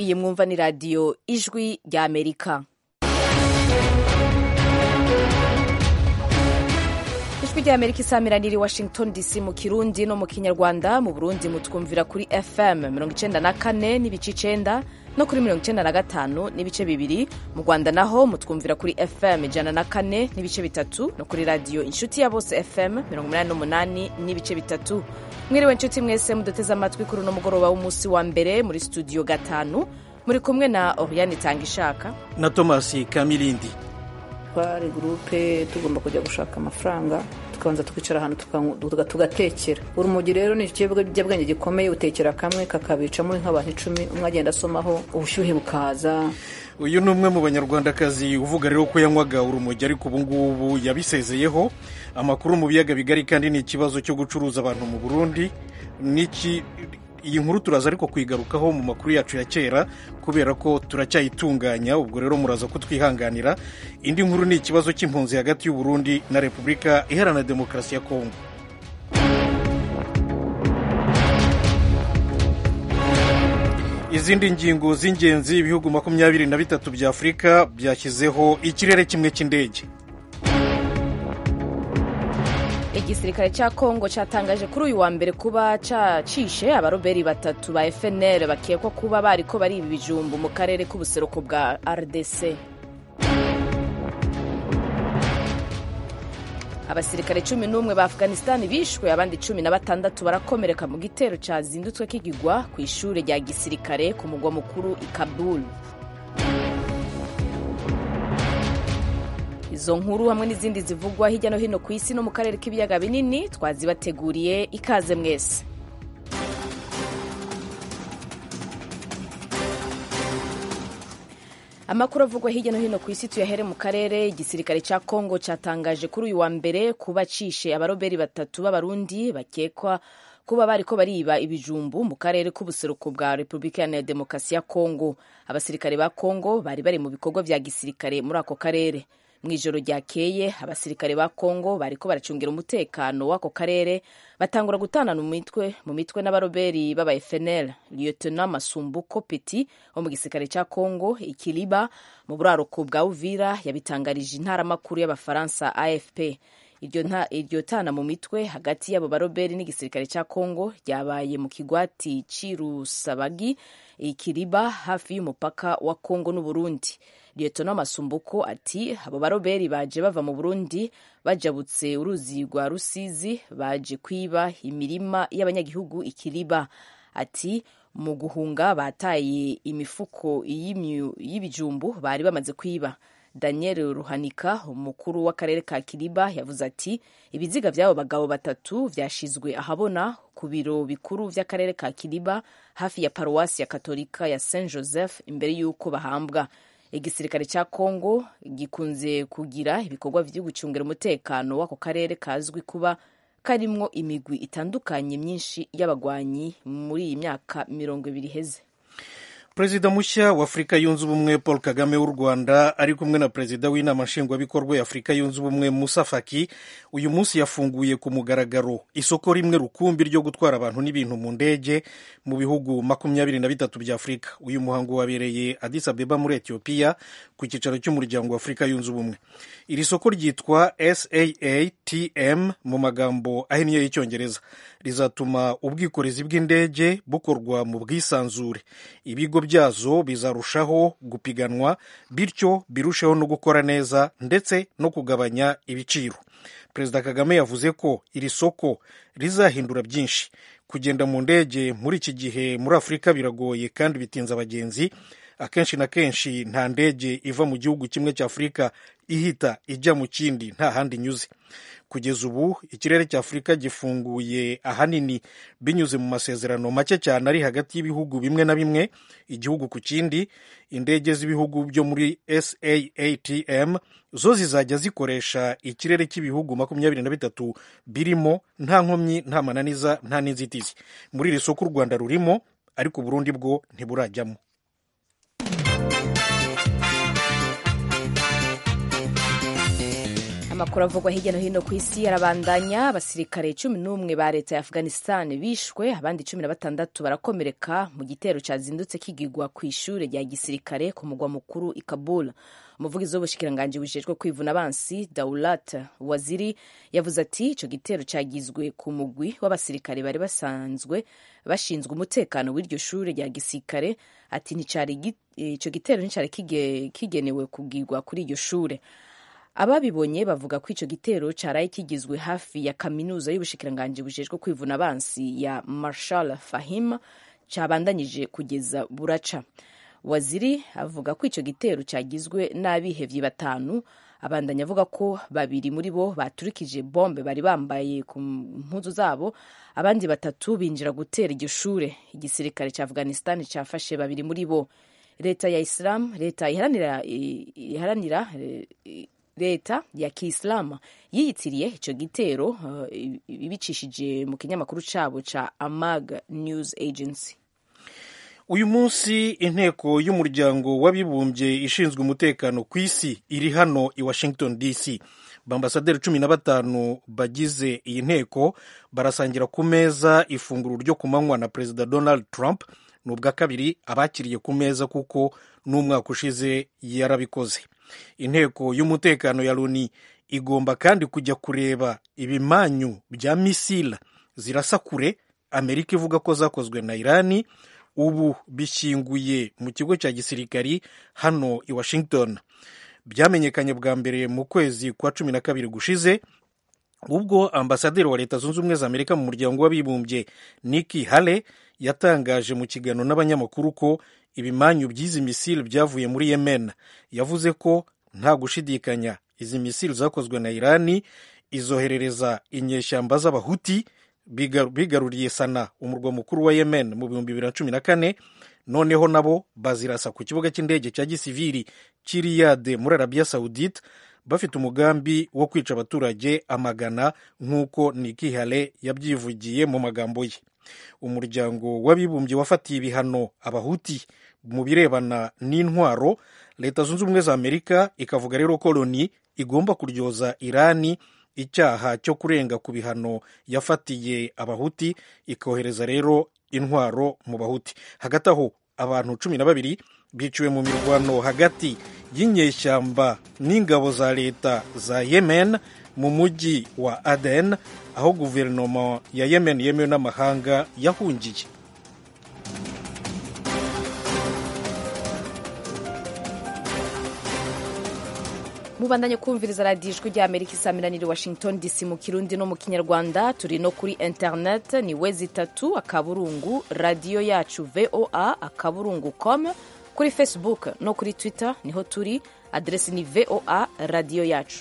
iyi mwumva ni radiyo ijwi rya amerika ijwi rya amerika isamiraniye i washington dc mu kirundi no mu kinyarwanda mu burundi mutwumvira kuri fm mirongo icenda na kane n'ibice icenda no kuri mirongo icenda na gatanu n'ibice bibiri mu rwanda naho mutwumvira kuri fm ijana na kane n'ibice bitatu no kuri radiyo inshuti ya bose fm mirongo umunani n'umunani n'ibice bitatu mwiriwe inshuti mwese muduteze amatwi kuri uno mugoroba w'umunsi wa mbere muri studio gatanu muri kumwe na oriane itanga ishaka na tomasi kamirindi twari gurupe tugomba kujya gushaka amafaranga tukabanza tukicara ahantu tugatekera urumogi rero ni ikiyobyabwenge gikomeye utekera kamwe kakabica muri nk'abantu icumi umwe agenda asomaho ubushyuhe bukaza uyu ni umwe mu banyarwandakazi uvuga rero ko yanywaga urumogi ariko ubu ngubu yabisezeyeho amakuru mu biyaga bigari kandi ni ikibazo cyo gucuruza abantu mu burundi n'iki iyi nkuru turaza ariko kuyigarukaho mu makuru yacu ya kera kubera ko turacyayitunganya ubwo rero muraza kutwihanganira indi nkuru ni ikibazo cy'impunzi hagati y'uburundi na repubulika iharanira demokarasi ya kongo izindi ngingo z'ingenzi ibihugu makumyabiri na bitatu bya afurika byashyizeho ikirere kimwe cy'indege igisirikare cya kongo cyatangaje kuri uyu wa mbere kuba cyacishe abaroberi batatu ba fnr bakekwa kuba bariko bariba ibijumbu mu karere k'ubuseruko bwa rdc abasirikare cumi n'umwe ba afghanistan bishwe abandi cumi na batandatu barakomereka mu gitero cyazindutswe kigigwa ku ishuri rya gisirikare ku mugwa mukuru i kabul izo nkuru hamwe n'izindi zivugwa hirya no hino ku isi no mu karere k'ibiyaga binini twazibateguriye ikaze mwese amakuru avugwa hirya no hino ku isi tuyahere mu karere igisirikare cya kongo cyatangaje kuri uyu wa mbere kuba cishe abaroberi batatu b'abarundi bakekwa kuba bariko bariba ibijumbu mu karere k'ubuseruko bwa repubulika ya demokarasi ya kongo abasirikare ba kongo bari bari mu bikorwa vya gisirikare muri ako karere mu ijoro ryakeye abasirikare ba kongo bariko baracungira umutekano w'ako karere batangura gutanana mu mitwe mu mitwe n'abaroberi b'aba fnl lieutenant masumbuko peti wo mu gisirikare cya kongo ikiliba mu buraruko bwa uvira yabitangarije intaramakuru y'abafaransa afp iryo tana mu mitwe hagati y'abo baroberi n'igisirikare cya kongo ryabaye mu kigwati c'irusabagi ikiriba hafi y'umupaka wa kongo n'uburundi lieutenant masumbuko ati abo baroberi baje bava mu burundi bajabutse uruzi rwa rusizi baje kwiba imirima y'abanyagihugu ikiriba ati mu guhunga bataye imifuko y'ibijumbu bari bamaze kwiba daniel ruhanika umukuru w'akarere ka kiriba yavuze ati ibiziga by'abo bagabo batatu vyashizwe ahabona ku biro bikuru vy'akarere ka kiriba hafi ya paruwasi ya katolika ya saint joseph imbere y'uko bahambwa igisirikare cya kongo gikunze kugira ibikorwa vyo gucungira umutekano w'ako karere kazwi kuba karimwo imigwi itandukanye myinshi y'abagwanyi muri iyi myaka mirongo ibiri iheze perezida mushya wa afurika yunze ubumwe paul kagame w'u rwanda ari kumwe na perezida w'inama nshingwabikorwa ya afurika yunze ubumwe musa faki uyu munsi yafunguye ku mugaragaro isoko rimwe rukumbi ryo gutwara abantu n'ibintu mu ndege mu bihugu makumyabiri na bitatu bya afurika uyu muhango wabereye addis abeba muri etiyopiya ku cyicaro cy'umuryango wa afurika yunze ubumwe iri soko ryitwa saatm mu magambo ahinnye y'icyongereza rizatuma ubwikorezi bw'indege bukorwa mu bwisanzure ibigo byazo bizarushaho gupiganwa bityo birusheho no gukora neza ndetse no kugabanya ibiciro perezida kagame yavuze ko iri soko rizahindura byinshi kugenda mu ndege muri iki gihe muri afurika biragoye kandi bitinza abagenzi akenshi na kenshi nta ndege iva mu gihugu kimwe cya afurika ihita ijya mu kindi nta handi inyuze kugeza ubu ikirere cya afurika gifunguye ahanini binyuze mu masezerano make cyane ari hagati y'ibihugu bimwe na bimwe igihugu ku kindi indege z'ibihugu byo muri saatm zo zizajya zikoresha ikirere cy'ibihugu makumyabiri na bitatu birimo nta nkomyi nta mananiza nta n'inzitizi muri iri soko u rwanda rurimo ariko uburundi bwo ntiburajyamo amakuru avugwa hirya no hino ku isi arabandanya abasirikare cumi n'umwe ba leta ya afghanistan bishwe abandi cumi na batandatu barakomereka mu gitero cyazindutse kigigwa ku ishuri rya gisirikare ku mugwa mukuru i kabul umuvugizi w'ubushikiranganji bujejwe kwivuna abansi daulat waziri yavuze ati icyo gitero cyagizwe ku mugwi w'abasirikare bari basanzwe bashinzwe umutekano w'iryo shuri rya gisirikare ati icyo gitero nticyari kigenewe kugirwa kuri iryo shuri ababibonye bavuga ko icyo gitero cyaraye kigizwe hafi ya kaminuza y'ubushikiranganji bujejwe kwivuna abansi ya marshal fahim cyabandanyije kugeza buraca waziri avuga ko icyo gitero cyagizwe n'abihevyi batanu abandanya avuga ko babiri muri bo baturikije bombe bari bambaye ku mpuzu zabo abandi batatu binjira gutera iryo shure igisirikare cya afghanistan cyafashe babiri muri bo leta ya islam leta iharanira iharanira leta ya kiislamu yiyitiriye icyo gitero uh, ibicishije mu kinyamakuru cyabo ca amag news agency uyu munsi inteko y'umuryango w'abibumbye ishinzwe umutekano ku isi iri hano i washington dc bambasaderi cumi na batanu bagize iyi nteko barasangira ku meza ifunguro ryo ku manywa na perezida donald trump ni ubwa kabiri abakiriye ku meza kuko n'umwaka ushize yarabikoze inteko y'umutekano ya loni igomba kandi kujya kureba ibimanyu bya misila zirasa kure amerika ivuga ko zakozwe na irani ubu bishyinguye mu kigo cya gisirikari hano i washington byamenyekanye bwa mbere mu kwezi kwa cumi na kabiri gushize ubwo ambasaderi wa leta zunze ubumwe za amerika mu muryango w'abibumbye niki hale yatangaje mu kiganiro n'abanyamakuru ko ibimanyu by'izi misile byavuye muri yemen yavuze ko nta gushidikanya izi misile zakozwe na irani izoherereza inyeshyamba z'abahuti bigaruriye sana umurwa mukuru wa yemen mu bihumbi bibiri na cumi na kane noneho nabo bazirasa ku kibuga cy'indege cya gisiviri cy'iriyade muri arabiya sawudite bafite umugambi wo kwica abaturage amagana nk'uko nikihale yabyivugiye mu magambo ye umuryango w'abibumbye wafatiye ibihano abahuti mu birebana n'intwaro leta zunze ubumwe za amerika ikavuga rero ko loni igomba kuryoza irani icyaha cyo kurenga ku bihano yafatiye abahuti ikohereza rero intwaro mu bahuti hagati aho abantu cumi na babiri biciwe mu mirwano hagati y'inyeshyamba n'ingabo za leta za yemen mu mujyi wa aden aho guverinoma ya yemen yemewe n'amahanga yahungiye mubandanye kumviriza radiyo ijwi rya amerika isaamiranira washington dc mu kirundi no mu kinyarwanda turi no kuri internet ni we zitatu akaburungu radiyo yacu voa akaburungu com kuri facebook no kuri twitter niho turi aderesi ni voa radiyo yacu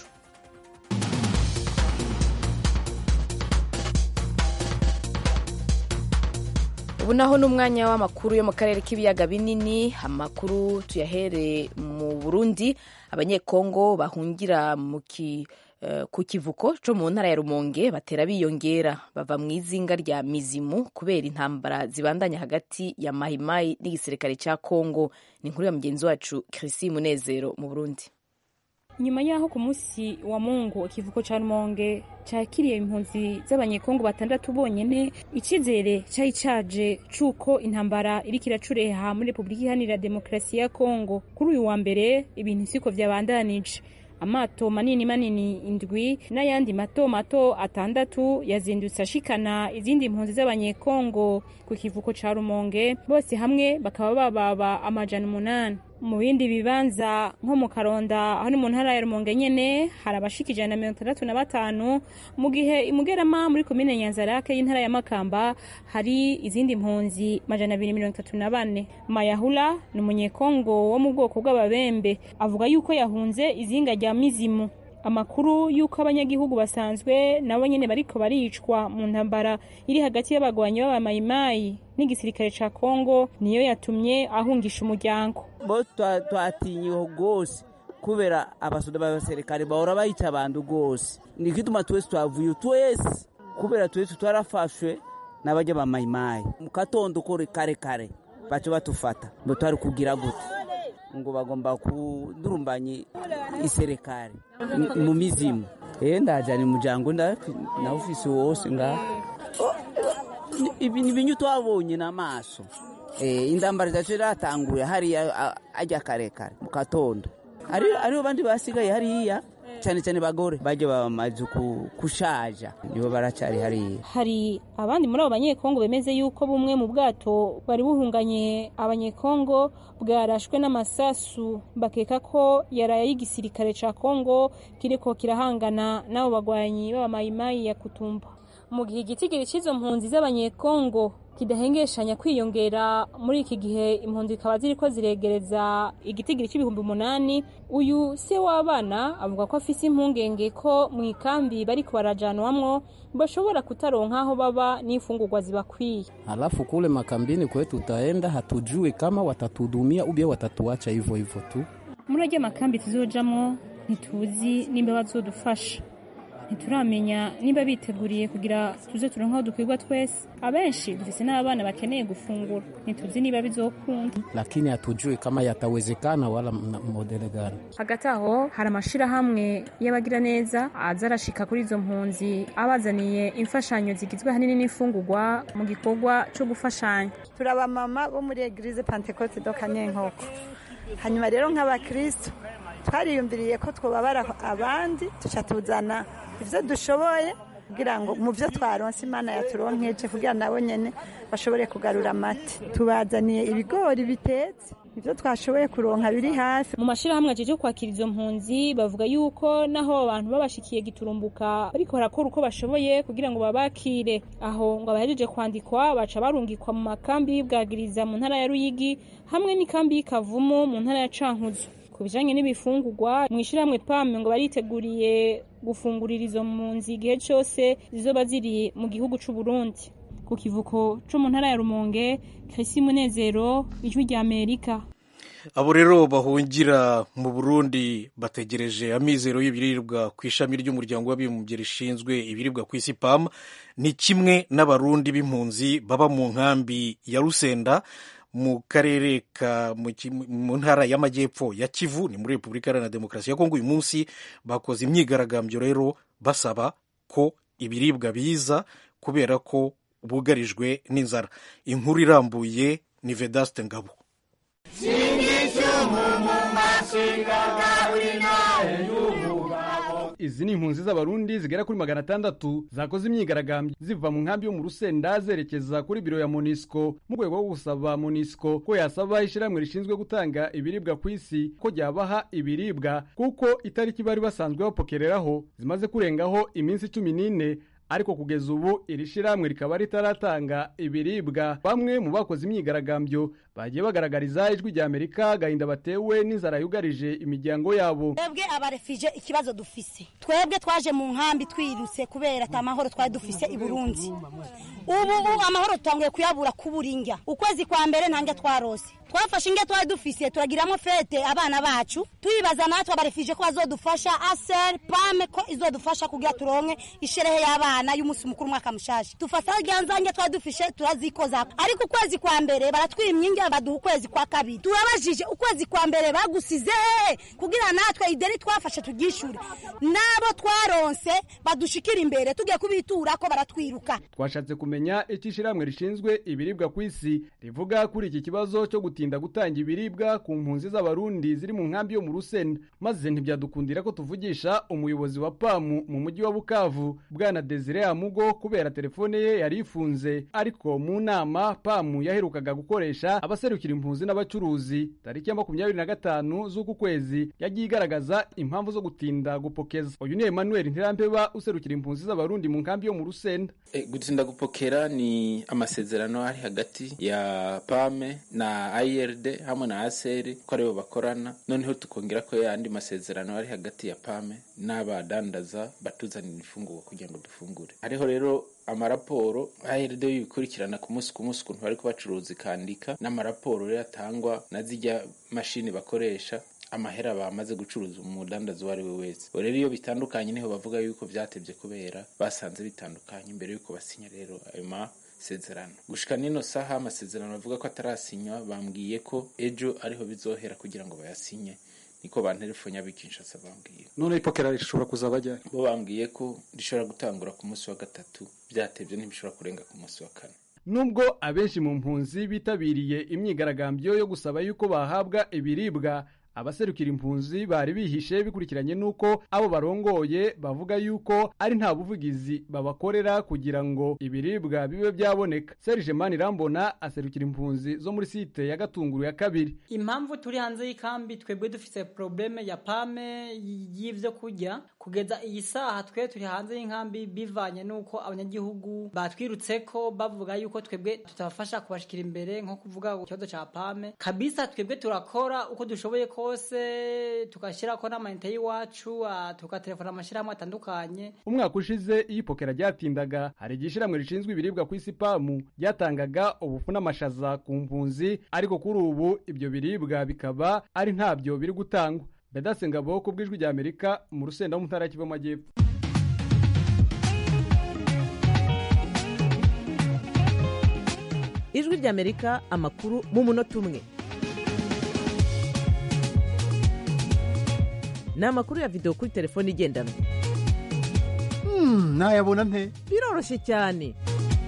ubu naho ni umwanya w'amakuru yo mu karere k'ibiyaga binini amakuru tuyahere mu burundi abanyekongo bahungira mu ki ku kivuko cyo mu ntara ya rumonge batera biyongera bava mu izinga rya mizimu kubera intambara zibandanya hagati ya mayimayi n'igisirikare cya kongo ni inkuru ya mugenzi wacu kirisi munezero mu burundi nyuma y'aho ku munsi wa mungu ikivuko cya rumonge cyakiriye impunzi z'abanyekongo batandatu bonyine icyizere cyari cyaje cy'uko intambara iriko iracureha muri repubulika iharanira demokarasi ya kongo kuri uyu wa mbere ibintu siko byabandanije amato manini manini indwi n'ayandi mato mato atandatu yazindutse ashikana izindi mpunzi z'abanyekongo ku kivuko ca rumonge bose hamwe bakaba bababa amajana umunani mu bindi bibanza nko mu karonda aho ni mu ntara ya rumonge nyene hari abashika ijana na mirongo itandatu na batanu mu gihe imugerama muri komine nyanzarake y'intara ya makamba hari izindi mpunzi majana abiri mirongo itatu na bane mayahula ni umunyekongo wo mu bwoko bw'ababembe avuga yuko yahunze izinga rya mizimu amakuru y'uko abanyagihugu basanzwe nabo nyene bariko baricwa mu ntambara iri hagati y'abagwanyi b'abamayimayi n'igisirikare ca kongo niyo yatumye ahungisha umuryango bo twatinyiwe rwose kubera abasoda b'abasirikare bahora bayica abantu rwose nikituma twese twavuye twese kubera twese twarafashwe n'abajya bamayimayi mu katondo kore kare kare baca batufata ngo twari kugira gute ngo bagomba kudurumbanya iserekari mu mizimu eh ndajana umuryango nawufise wose ngaha ibi ni ibintu twabonye n'amaso indambara zacu ziratanguye hariya ajya karekare mu gatondo hariho abandi basigaye hariya cyane cyane bagore bajya bamaze kushaja nibo baracyari hariya hari abandi muri abo banyekongo bemeze yuko bumwe mu bwato bwari buhunganye abanyekongo bwarashwe n'amasasu bakeka ko yaraye y'igisirikare ca kongo kiriko kirahangana n'abo bagwanyi b'abamayimayi ya kutumba mu gihe igitigiri cy'izo mpunzi z'abanyekongo kidahengeshanya kwiyongera muri iki gihe impunzi zikaba ziriko ziregereza igitigiri cy'ibihumbi umunani uyu se w'abana avuga ko afise impungenge ko mu ikambi bariko barajanwamwo bashobora kutaronka aho baba n'imfungurwa zibakwiye halafu kule makambini kwetu tutaenda hatujui kama watatudumia ubia watatuacha hivyo hivyo tu muri arya makambi tuzojamwo ntituzi nimba bazodufasha ntituramenya niba biteguriye kugira tuze turonka aho dukwirwa twese abenshi dufise n'abana bakeneye gufungura ntituzi niba bizokunda lakini hatujui kama yatawezekana wala modele gani hagati aho hari amashirahamwe y'abagira neza aza arashika kuri izo mpunzi abazaniye imfashanyo zigizwe ahanini n'imfungurwa mu gikorwa co gufashanya turi abamama bo muri eglise pentecote do kanyenkoko hanyuma rero nk'abakristo twariyumviriye ko twobabara abandi tuca tuzana ibyo dushoboye kugira ngo mu byo twaronse imana yaturonkeje kugira nabo nyine bashobore kugarura amata tubazaniye ibigori bitetse ibyo twashoboye kuronka biri hafi mu mashyirahamwe ajeje kwakira izo mpunzi bavuga yuko naho abantu babashikiye giturumbuka ariko barakora uko bashoboye kugira ngo babakire aho ngo abahejeje kwandikwa baca barungikwa mu makambi y'ibwagiriza mu ntara ya ruyigi hamwe n'ikambi y'ikavumu mu ntara ya cankuzo ku bijanye n'ibifungurwa mu ishyirahamwe pame ngo bariteguriye gufungurira izo mpunzi igihe cyose zizoba ziri mu gihugu c'u Burundi ku kivuko co mu ntara ya Rumonge Chrissy Munezero ijwi rya Amerika abo rero bahungira mu burundi bategereje amizero y'ibiribwa ku ishami ry'umuryango w'abibumbye rishinzwe ibiribwa ku isi pam ni kimwe n'abarundi b'impunzi baba mu nkambi ya rusenda mu karere ka mu ntara y'amajyepfo ya kivu ni muri repubulika iharanira demokarasi ya kongo uyu munsi bakoze imyigaragambyo rero basaba ko ibiribwa biza kubera ko bugarijwe n'inzara inkuru irambuye ni vedaste ngabo izi ni impunzi z'abarundi zigera kuri magana atandatu zakoze imyigaragambyo ziva mu nkambi yo mu rusenda zerekeza kuri biro ya monisco mu rwego rwo gusaba monisco ko yasaba ishyirahamwe rishinzwe gutanga ibiribwa ku isi ko ryabaha ibiribwa kuko itariki bari basanzwe bapokereraho zimaze kurengaho iminsi cumi n'ine ariko kugeza ubu iri shyirahamwe rikaba ritaratanga ibiribwa bamwe mu bakoze imyigaragambyo bagiye bagaragariza ijwi rya amerika agahinda batewe n'inzara yugarije imiryango yabo twebwe abarefije ikibazo dufise twebwe twaje mu nkambi twirutse kubera ata mahoro twari dufise i burundi ubu amahoro tutanguye kuyabura kubura indya ukwezi kwa mbere ntange twarose twafashe indya twari dufise turagiramo fete abana bacu tuyibaza natwe abarefije ko bazodufasha aser pame ko izodufasha kugira turonke isherehe y'abana y'umunsi mukuru umwaka mushasha dufata rya nzange twari dufishe turazikoza ariko ukwezi kwa mbere baratwimye indya baduha ukwezi kwa kabiri turabajije ukwezi kwa mbere bagusize hehe kugira natwe ideni twafashe turyishure nabo twaronse badushikira imbere tugiye kubitura ko baratwiruka twashatse kumenya icyo ishyirahamwe rishinzwe ibiribwa ku isi rivuga kuri iki kibazo cyo gutinda gutanga ibiribwa ku mpunzi z'abarundi ziri mu nkambi yo mu rusenda maze ntibyadukundira ko tuvugisha umuyobozi wa pamu mu mujyi wa bukavu bwana desire amugo kubera telefone ye yari ifunze ariko mu nama pamu yaherukaga gukoresha abaserukira impunzi n'abacuruzi tariki ya makumyabiri na gatanu z'uku kwezi yagiye igaragaza impamvu zo gutinda gupokeza uyu ni emmanuel ntirampeba userukira impunzi z'abarundi mu nkambi yo mu rusenda e, gutinda gupokera ni amasezerano ari hagati ya pame na ird hamwe na aseri ko aribo bakorana noneho tukongera ko yandi masezerano ari hagati ya pame n'abadandaza batuzanira ifungurwa kugira ngo dufungure hariho rero amaraporo ARD yikurikirana ku munsi ku munsi ukuntu bari kubacuruza ikandika n'amaraporo rero atangwa na zijya mashini bakoresha amahera bamaze gucuruza umudandazi uwo ari we wese rero iyo bitandukanye niho bavuga yuko byatebye kubera basanze bitandukanye mbere yuko basinya rero ayo masezerano gushika nino saha amasezerano bavuga ko atarasinywa bambwiye ko ejo ariho bizohera kugira ngo bayasinye niko bantelefone y'abikinshasa bambwiye none ipokera rishobora kuzaba ryari bo bambwiye ko rishobora gutangura ku munsi wa gatatu byatebye ntibishobora kurenga ku munsi wa kane nubwo abenshi mu mpunzi bitabiriye imyigaragambyo yo gusaba yuko bahabwa ibiribwa abaserukira impunzi bari bihishe bikurikiranye n'uko abo barongoye bavuga yuko ari nta buvugizi babakorera kugira ngo ibiribwa bibe byaboneka serge manirambona aserukira impunzi zo muri site ya gatunguru ya kabiri impamvu turi hanze y'ikambi twebwe dufite probleme ya pame y'ivyo kurya kugeza iyi saha twe turi hanze y'inkambi bivanye n'uko abanyagihugu batwirutseko bavuga yuko twebwe tutabafasha kubashikira imbere nko kuvuga ikibazo ca pame kabisa twebwe turakora uko dushoboye kose tugashyirako n'amayinite y'iwacu tukatelefona amashyirahamwe atandukanye umwaka ushize iyo ipokera ryatindaga hari igihe ishyirahamwe rishinzwe ibiribwa ku isi pamu ryatangaga ubufu n'amashaza ku mpunzi ariko kuri ubu ibyo biribwa bikaba ari ntabyo biri gutangwa bedase ngabo ku bw'ijwi rya amerika mu rusenda wo mu ntara ya kivu amajyepfo ijwi rya amerika amakuru mu munota umwe ni amakuru ya videwo kuri telefone igendanwa nayabona nte biroroshye cyane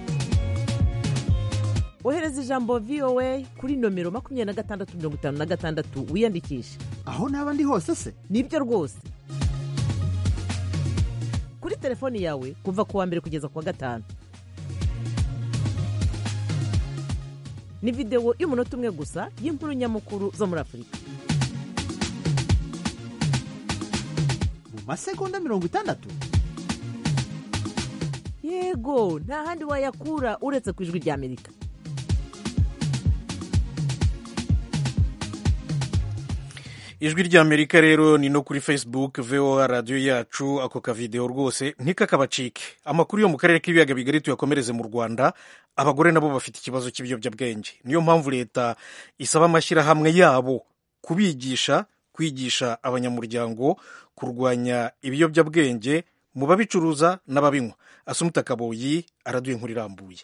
ohereza ijambo voa kuri nomero makumyabiri na gatandatu mirongo itanu na gatandatu wiyandikishe aho naba ndi hose se nibyo rwose kuri telefoni yawe kuva ku wa mbere kugeza ku wa gatanu ni videwo y'umunota umwe gusa y'inkuru nyamukuru zo muri afurika mu masegonda mirongo itandatu yego nta handi wayakura uretse ku ijwi rya amerika ijwi ry'amerika rero ni no kuri facebook voa radiyo yacu ako kavidewo rwose ntikakabacike amakuru yo mu karere k'ibiyaga bigari tuyakomereze mu rwanda abagore nabo bafite ikibazo cy'ibiyobyabwenge niyo mpamvu leta isaba amashyirahamwe yabo kubigisha kwigisha abanyamuryango kurwanya ibiyobyabwenge mu babicuruza n'ababinywa asumuta kaboyi araduye inkuru irambuye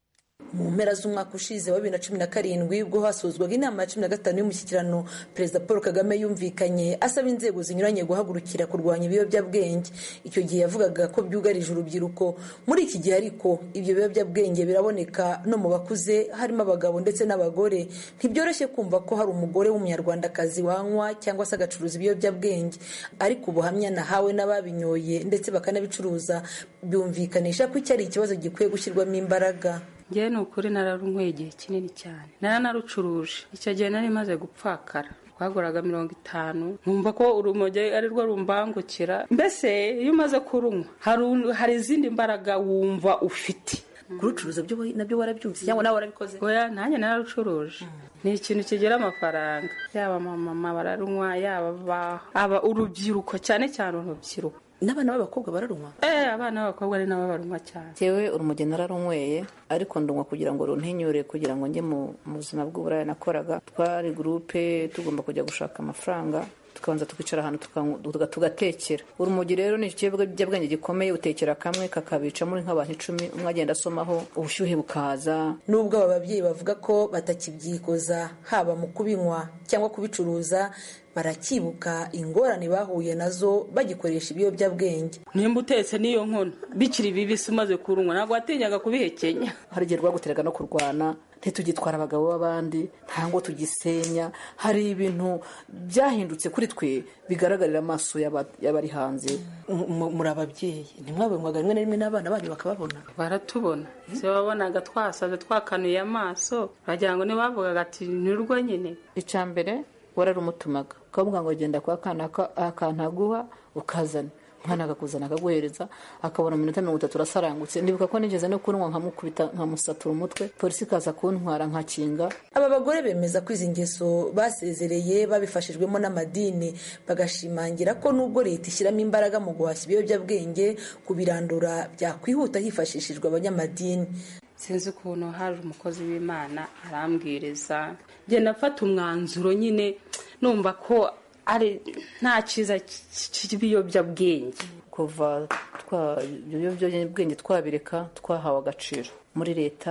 mu mpera z'umwaka ushize wa bibiri na cumi na karindwi ubwo hasuzwaga inama ya cumi na gatanu y'umushyikirano perezida paul kagame yumvikanye asaba inzego zinyuranye guhagurukira kurwanya ibiyobyabwenge icyo gihe yavugaga ko byugarije urubyiruko muri iki gihe ariko ibyo biyobyabwenge biraboneka no mu bakuze harimo abagabo ndetse n'abagore ntibyoroshye kumva ko hari umugore w'umunyarwandakazi wanywa cyangwa se agacuruza ibiyobyabwenge ariko ubuhamya nahawe n'ababinyoye ndetse bakanabicuruza byumvikanisha ko iki ari ikibazo gikwiye gushyirwamo imbaraga ngewe ni ukuri nararunyweye igihe kinini cyane naranarucuruje icyo gihe nari maze gupfakara twaguraga mirongo itanu nkumva ko urumogi ari rwo rumbangukira mbese iyo umaze kurunywa hari izindi mbaraga wumva ufite kurucuruza nabyo warabyumvise cyangwa nawe warabikoze oya nanjye nararucuruje ni ikintu kigira amafaranga yaba mama bararunywa yaba aba urubyiruko cyane cyane urubyiruko n'abana b'abakobwa bararunywa eh abana b'abakobwa ari nabo barunywa cyane yewe urumogi nararunyweye ariko ndunywa kugira ngo runtinyure kugira ngo njye mu buzima bw'uburaya nakoraga twari gurupe tugomba kujya gushaka amafaranga tukabanza tukicara ahantu tugatekera urumogi rero ni ikiyobyabwenge gikomeye utekera kamwe kakabica muri nk'abantu icumi umwe agenda asomaho ubushyuhe bukaza nubwo aba babyeyi bavuga ko batakibyikoza haba mu kubinywa cyangwa kubicuruza barakibuka ingorane bahuye nazo bagikoresha ibiyobyabwenge nimba utetse n'iyo nkono bikiri bibisi umaze kurunywa ntabwo watinyaga kubihekenya hari igihe rwaguteraga no kurwana ntitugitwara abagabo b'abandi ntabwo tugisenya hari ibintu byahindutse kuri twe bigaragarira amaso y'abari hanze muri ababyeyi ntimwabonywaga rimwe na rimwe n'abana banyu bakababona baratubona ibyo wabonaga twasaze twakanuye amaso bagira ngo ntibavugaga ati nirwo nyine icya mbere wararumutumaga ukavuga ngo genda kwa kana akantu aguha ukazana umwana akakuzana akaguhereza akabona mu minota mirongo itatu urasarangutse ndibuka ko nigeze no kunywa nkamukubita nkamusatura umutwe polisi ikaza kuntwara nkakinga aba bagore bemeza ko izi ngeso basezereye babifashijwemo n'amadini bagashimangira ko nubwo leta ishyiramo imbaraga mu guhashya ibiyobyabwenge kubirandura byakwihuta hifashishijwe abanyamadini sinzi ukuntu hari umukozi w'imana arambwiriza ngenda afata umwanzuro nyine numva ko ari nta cyiza cy'ibiyobyabwenge kuva ibiyobyabwenge twabireka twahawe agaciro muri leta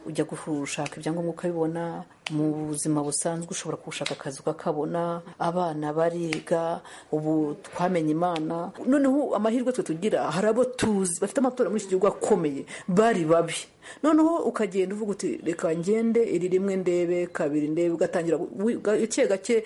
ujya gushaka ibyangombwa ukabibona mu buzima busanzwe ushobora gushaka akazi ukakabona abana bariga ubu twamenye imana noneho amahirwe twe tugira hari abo tuzi bafite amatora muri iki gihugu akomeye bari babi noneho ukagenda uvuga uti reka ngende iri rimwe ndebe kabiri ndebe ugatangira gake gake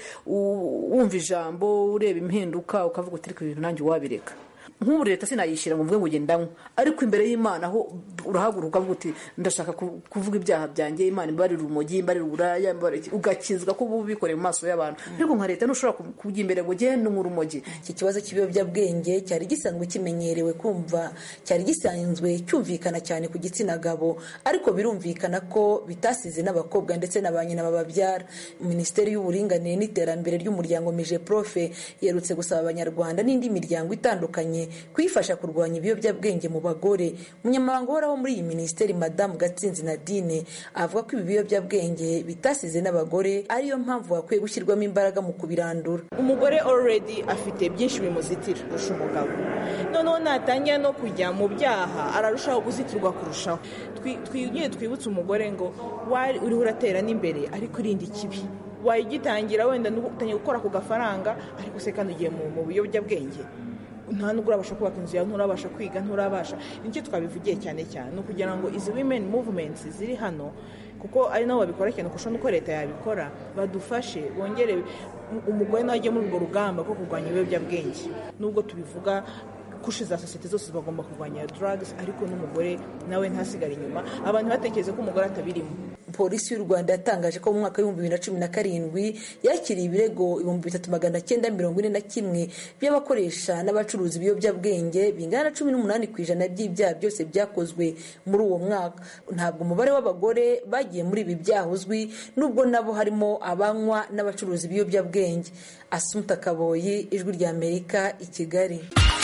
wumva ijambo ureba impinduka ukavuga uti reka ibintu nanjye wabireka nk'ubu leta sinayishyira ngo mvuge ngo ugenda ndanywa ariko imbere y'imana aho urahaguruka uvuga uti ndashaka kuvuga ibyaha byanjye imana imbarira urumogi imbarira uburaya ugakizwa ko uba ubikoreye mu maso y'abantu ariko nka leta ntushobora kujya imbere ngo ugende unywa urumogi iki kibazo cy'ibiyobyabwenge cyari gisanzwe kimenyerewe kumva cyari gisanzwe cyumvikana cyane ku gitsina gabo ariko birumvikana ko bitasize n'abakobwa ndetse na ba nyina bababyara minisiteri y'uburinganire n'iterambere ry'umuryango mije profe yerutse gusaba abanyarwanda n'indi miryango itandukanye kuyifasha kurwanya ibiyobyabwenge mu bagore umunyamabanga uhoraho muri iyi minisiteri madamu gatsinzi nadine avuga ko ibi biyobyabwenge bitasize n'abagore ariyo mpamvu hakwiye gushyirwamo imbaraga mu kubirandura umugore already afite byinshi bimuzitira kurusha umugabo noneho natangira no kujya mu byaha ararushaho guzitirwa kurushaho twigire twibutse umugore ngo uriho uratera n'imbere ariko irinde ikibi wayigitangira wenda utangiye gukora ku gafaranga ariko se kandi ugiye mu biyobyabwenge nta nubwo urabasha kubaka inzu yawe nturabasha kwiga nturabasha nicyo twabivugiye cyane cyane ni ukugira ngo izi women movements ziri hano kuko ari nabo babikora cyane kurusha n'uko leta yabikora badufashe bongere umugore nawe ajye muri urwo rugamba rwo kurwanya ibiyobyabwenge nubwo tubivuga kushe za sosiyete zose bagomba kurwanya drugs ariko n'umugore nawe ntasigare inyuma abantu batekereza ko umugore atabirimo polisi y'u rwanda yatangaje ko mu mwaka w'ibihumbi bibiri na cumi na karindwi yakiriye ibirego ibihumbi bitatu magana cyenda mirongo ine na kimwe by'abakoresha n'abacuruza ibiyobyabwenge bingana na cumi n'umunani ku ijana by'ibyaha byose byakozwe muri uwo mwaka ntabwo umubare w'abagore bagiye muri ibi byaha uzwi nubwo nabo harimo abanywa n'abacuruza ibiyobyabwenge asumuta kaboyi ijwi ry'amerika i kigali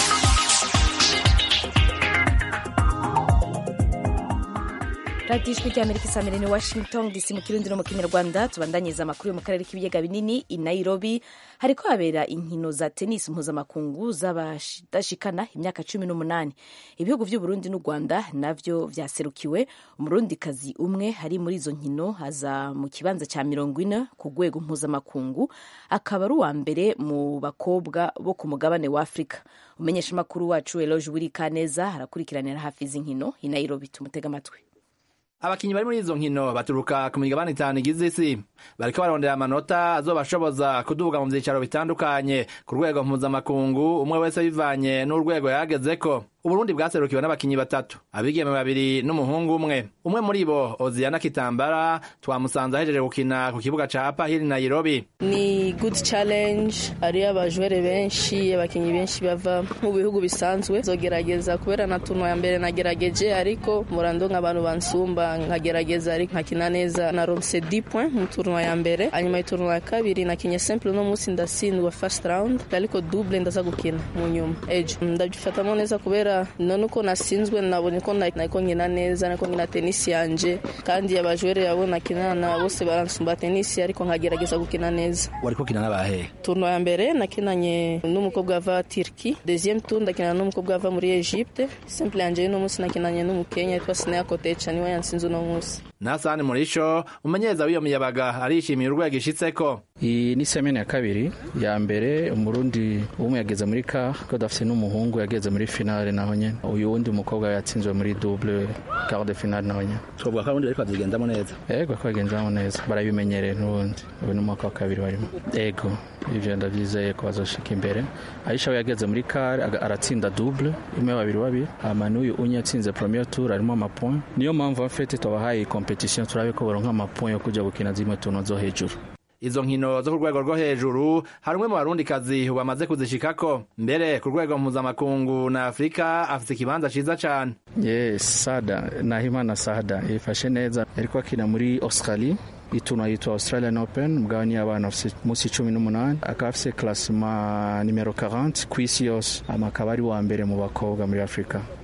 radiyo ijwi ry'amerika isamira ni washington dc mu kirundi no mu kinyarwanda tubandanyiriza amakuru yo mu karere k'ibiyaga binini i nairobi hariko habera inkino za tenisi mpuzamakungu z'abadashikana imyaka cumi n'umunani ibihugu vy'uburundi n'u rwanda navyo vyaserukiwe umurundikazi umwe hari muri izo nkino aza mu kibanza ca mirongo ine ku rwego mpuzamakungu akaba ari uwa mbere mu bakobwa bo ku mugabane wa afurika umumenyeshamakuru wacu eloge wirikaneza arakurikiranira hafi izi nkino i nairobi tumutega amatwi abakinyi bari muri izo nkino baturuka ku migabane itanu igize isi bariko barondera amanota azobashoboza kuduga mu vyicaro bitandukanye ku rwego mpuzamakungu umwe wese bivanye n'urwego yagezeko uburundi bwaserukiwe n'abakinyi batatu abigeme babiri n'umuhungu umwe umwe muri bo oziyana kitambara twamusanze ahejeje gukina ku kibuga ca pahiri nairobi ni good challenge hariyo abajwere benshi abakinyi benshi bava mu bihugu bisanzwe zogerageza kubera na tuno ya mbere nagerageje ariko murando nk'abantu bansumba nkagerageza ariko nkakina neza naronse 10 point mu turno ya mbere hanyuma iturno ya kabiri nakinye simple no munsi ndatsindwa first round ariko double ndaza gukina mu nyuma ejo ndabyifatamo neza kubera none uko nasinzwe nabonye ko nariko nkina neza nariko nkina tenisi yanje kandi abajwere yabo nakinana bose baransumba tenisi ariko nkagerageza gukina neza wariko ukina n'abahe turno ya mbere nakinanye n'umukobwa ava Turki deuxième tour ndakinana n'umukobwa ava muri Egypte simple yanje y'uno munsi nakinanye n'umukenya yitwa Sinea Kotecha niwe yansinze uno munsi nasani murisho umumenyereza w'iyo miyabaga arishimiye urwego ishitseko iyi ni semene ya kabiri ya mbere umurundi umwe yageze muri ka ko dafise n'umuhungu yageze muri finale naho nyene uyu wundi umukobwa yatsinzwe muri double quart de finale naho nyene twovuga ko abarundi bariko bazigendamo neza ego ko bagendamo neza barabimenyereye n'ubundi ubu ni umwaka wa kabiri barimo ego ivyo ndavyizeye ko bazoshika imbere aisha we yageze muri kare aratsinda double imwe babiri babiri hama n'uyu unye yatsinze premier tour arimo amapoint niyo mpamvu afete twabahaye competition turabe ko baronka amapoint yo kuja gukina zimwe tuno zo hejuru izo nkino zo ku rwego rwo hejuru hari umwe mu barundikazi bamaze kuzishikako mbere ku rwego mpuzamakungu na afurika afite ikibanza ciza cane yes sada nahimana sada yifashe neza yariko akina muri australie ituna yitwa australian open mugabane y'abana afise munsi cumi n'umunani akaba afise klasima nimero 40 ku isi yose ama akaba ari wa mbere mu bakobwa muri afurika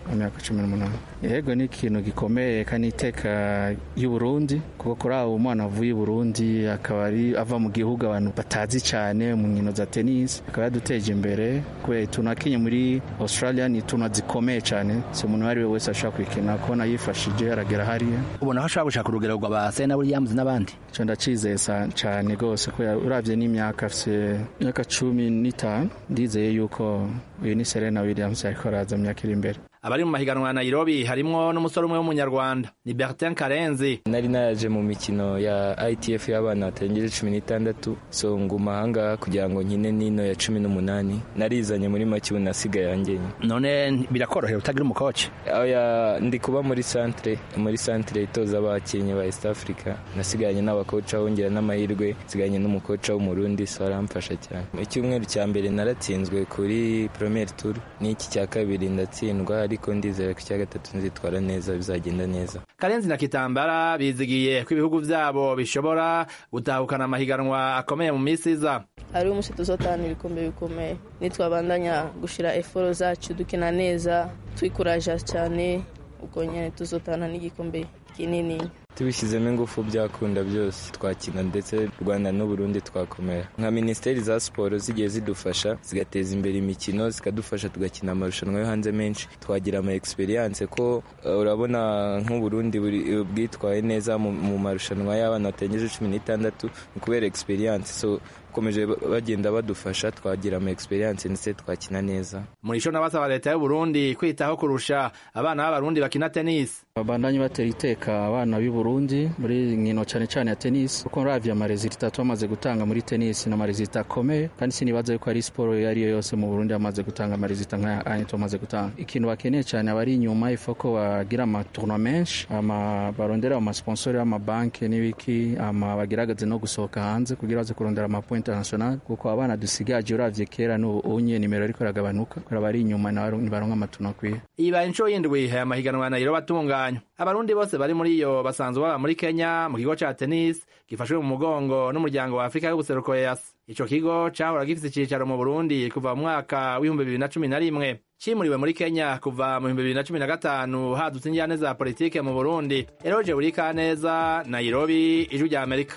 mu myaka cumi n'umunani yego ni ikintu gikomeye kandi iteka y'u Burundi kuko kuri abo umwana avuye i Burundi akaba ari ava mu gihugu abantu batazi cyane mu nkino za tennis akaba yaduteje imbere kubera utuntu akinye muri Australia ni utuntu zikomeye cyane si umuntu uwo ari we wese ashobora kwikina kubona yifashije aragera hariya ubona ko ashobora gushaka urugero rwa ba Serena Williams n'abandi icyo ndacizeye cyane rwose kubera urabye n'imyaka afite imyaka cumi n'itanu ndizeye yuko uyu ni Serena Williams ariko araza mu myaka iri imbere abari mu mahiganwa ya Nairobi harimwo n'umusore umwe w'umunyarwanda ni Bertin Karenzi nari naje mu mikino ya ITF y'abana batarengeje cumi n'itandatu so nguma ahangaha kugira ngo nkine n'ino ya cumi n'umunani narizanye muri make ubu nasigaye yangenye none birakorohera utagira umukoci oya ndi kuba muri centre muri centre itoza abakinnyi ba East Africa nasigaranye n'abakoca wongera n'amahirwe nsigaranye n'umukoca w'umurundi so aramfasha cyane icyumweru cya mbere naratsinzwe kuri premier tour n'iki cya kabiri ndatsindwa ariko ndizera ko icya gatatu nzitwara neza bizagenda neza karenzi na kitambara bizigiye ko ibihugu byabo bishobora gutahukana amahiganwa akomeye mu minsi iza hari umunsi tuzotahana ibikombe bikomeye nitwabandanya gushira eforo zacu dukina neza twikuraja cyane ubwo nyine tuzotahana n'igikombe kinini tubishyizemo ingufu byakunda byose twakina ndetse u rwanda n'uburundi twakomera nka minisiteri za siporo zigiye zidufasha zigateza imbere imikino zikadufasha tugakina amarushanwa yo hanze menshi twagira ama experience ko uh, urabona nk'uburundi bwitwaye neza mu marushanwa y'abana batengeje cumi n'itandatu ni kubera experience so bakomeje bagenda badufasha twagira ama experience ndetse twakina neza muri cyo nabasaba leta y'u Burundi kwitaho kurusha abana b'abarundi bakina tennis babandanye batera iteka abana b'i Burundi muri nkino cyane cyane ya tennis kuko uravye amarezita twamaze gutanga muri tennis na amarezita akomeye kandi sinibaza yuko ari siporo iyo ariyo yose mu Burundi amaze gutanga amarezita nk'aya anye tumaze gutanga ikintu bakeneye cyane abari inyuma ifa ko bagira amatourno menshi ama barondera amasponsori y'amabanki n'ibiki ama bagerageze no gusohoka hanze kugira baze kurondera amapo international kuko abana dusigaje uravye kera n'ubu unye nimero ariko iragabanuka kubera bari inyuma nibaronka amatourno akwiye ibaye inshuro y'indwi aya mahiganwa ya Nairobi atunganywa abarundi bose bari muri iyo basanzwe baba muri Kenya mu kigo ca tennis gifashwe mu mugongo n'umuryango wa Afrika y'ubuseruko EAC ico kigo cahora gifise icicaro mu Burundi kuva mu mwaka w'ibihumbi bibiri na cumi na rimwe cimuriwe muri Kenya kuva mu bihumbi bibiri na cumi na gatanu hadutse injyane za politike mu Burundi Eroje Burikaneza Nairobi ijwi rya Amerika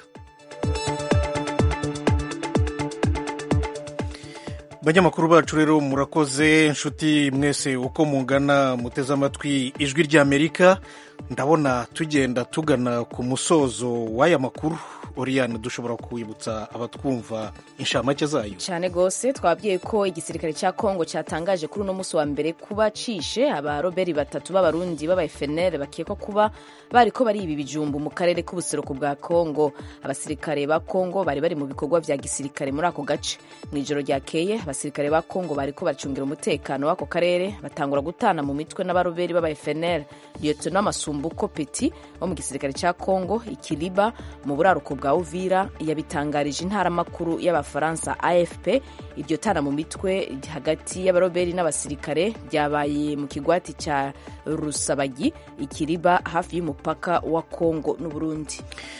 banyamakuru bacu rero murakoze inshuti mwese uko mungana muteze amatwi ijwi ry'amerika ndabona tugenda tugana ku musozo w'aya makuru oriyane dushobora kwibutsa abatwumva inshamake zayo cyane rwose twabwiye ko igisirikare cya kongo cyatangaje kuri uno munsi wa mbere kuba cishe abaroberi batatu b'abarundi b'aba FNL bakekwa kuba bari ko bari ibi bijumbu mu karere k'ubuseruko bwa kongo abasirikare ba kongo bari bari mu bikorwa bya gisirikare muri ako gace mu ijoro ryakeye abasirikare ba kongo bari ko bacungira umutekano w'ako karere batangura gutana mu mitwe n'abaroberi b'aba FNL lieutenant masumbuko peti wo mu gisirikare cya kongo ikiriba mu buraruko bwa uvira yabitangarije intaramakuru y'abafaransa afp iryo tana mu mitwe hagati y'abaroberi n'abasirikare ryabaye mu kigwati cya rusabagi ikiriba hafi y'umupaka wa kongo n'uburundi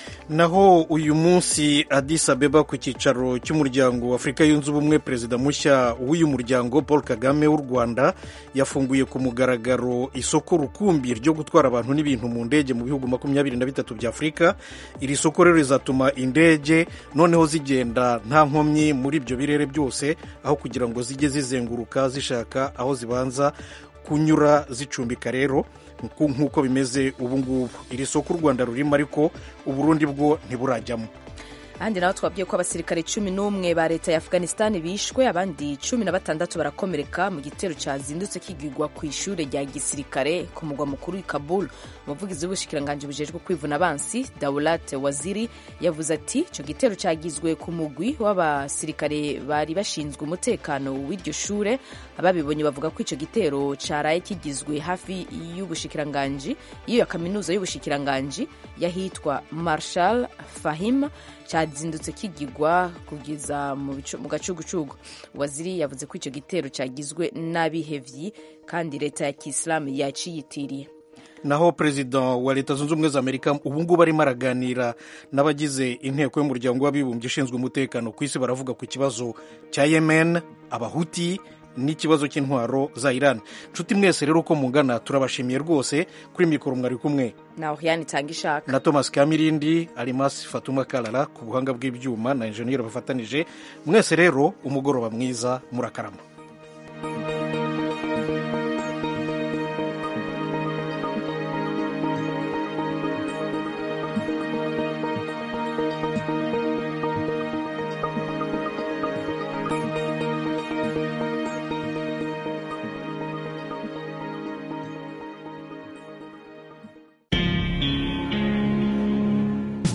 naho uyu munsi Addis Abeba ku cyicaro cy'umuryango wa Afurika yunze ubumwe perezida mushya w'uyu muryango Paul Kagame w'u Rwanda yafunguye ku mugaragaro isoko rukumbi ryo gutwara abantu n'ibintu mu ndege mu bihugu makumyabiri na bitatu bya Afurika iri soko rero rizatuma indege noneho zigenda nta nkomyi muri ibyo birere byose aho kugira ngo zijye zizenguruka zishaka aho zibanza kunyura zicumbika rero nk'uko bimeze ubu ngubu iri soko u rwanda rurimo ariko uburundi bwo ntiburajyamo ahandi naho twabwiye ko abasirikare cumi n'umwe ba leta ya afghanistan bishwe abandi cumi na batandatu barakomereka mu gitero cyazindutse kigigwa ku ishuri rya gisirikare ku mugwa mukuru i kabul umuvugizi w'ubushikiranganji bujejwe kwivuna abansi daulat waziri yavuze ati icyo gitero cyagizwe ku mugwi w'abasirikare bari bashinzwe umutekano w'iryo shure ababibonye bavuga ko icyo gitero cyaraye kigizwe hafi y'ubushikiranganji y'iyo kaminuza y'ubushikiranganji y'ahitwa marshal fahim cyazindutse kigigwa kugeza mu gacugucugu waziri yavuze ko icyo gitero cyagizwe n'abihevyi kandi leta ya kisilamu yaciyitiriye naho perezida wa leta zunze ubumwe za amerika ubu ngubu arimo araganira n'abagize inteko y'umuryango w'abibumbye ishinzwe umutekano ku isi baravuga ku kibazo cya yemen abahuti n'ikibazo cy'intwaro za iran nshuti mwese rero uko mungana turabashimiye rwose kuri mikoro mwari kumwe na Oriane itanga ishaka na thomas kamirindi arimasi fatuma karara ku buhanga bw'ibyuma na enjeniyeri bafatanije mwese rero umugoroba mwiza murakarama